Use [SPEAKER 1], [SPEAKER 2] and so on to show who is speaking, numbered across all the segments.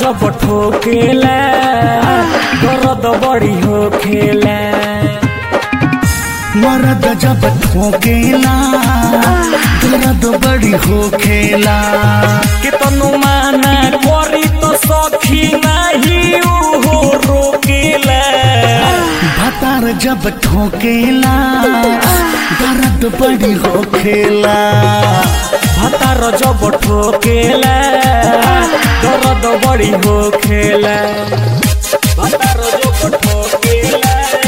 [SPEAKER 1] जब ठोकेला दर्द बड़ी होखेला
[SPEAKER 2] मरद जब ठोकेला दर्द बड़ी होखेला
[SPEAKER 1] केतनो माना करी तो सखी नाही उहो रोकेला
[SPEAKER 2] भतार जब ठोकेला दर्द बड़ी होखेला
[SPEAKER 1] भतार जब ठोकेला दर्द बड़ी होखेला भतार जब ठोकेला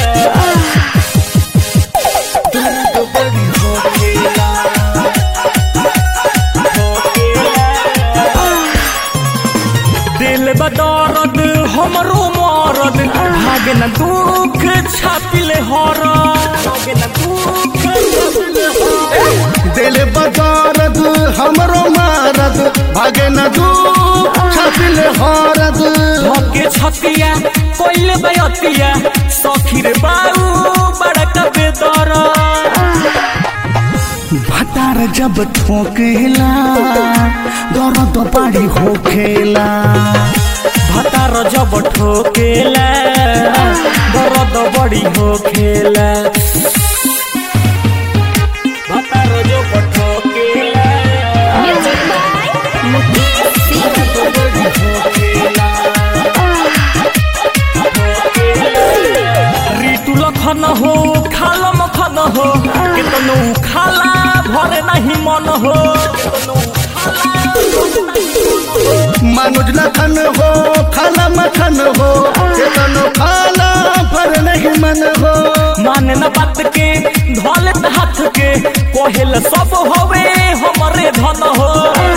[SPEAKER 2] दर्द बड़ी होखेला
[SPEAKER 1] दिल बदौरद हमरो मरद भागे न दुख छापिले हर भागे न दुख छापिले हर।
[SPEAKER 2] दिल बदौरद हमरो मारद भागे न दू छपिल हरद
[SPEAKER 1] धके छतिया कोइले बयतिया सखीर बाऊ बड़का बेदर
[SPEAKER 2] भतार जब ठोकेला दर्द बड़ी होखेला
[SPEAKER 1] भतार जब ठोकेला दर्द बड़ी होखेला भतार जब ठोकेला
[SPEAKER 3] Music by Mukesh Singh.
[SPEAKER 1] ऋतु लखन हो खाल मखन हो केतनो खाला भरे नहीं मन हो
[SPEAKER 2] मनोज लखन हो खाला मखन हो केतनो खाला पर नहीं मन हो
[SPEAKER 1] माने न बात के धोले हाथ के कोहेल सब होवे हमरे धन हो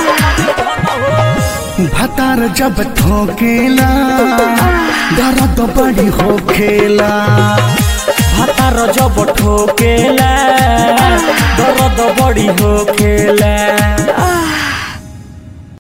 [SPEAKER 2] भतार जब ठोकेला दर्द बड़ी होखेला
[SPEAKER 1] भतार जब ठोकेला दर्द बड़ी होखेला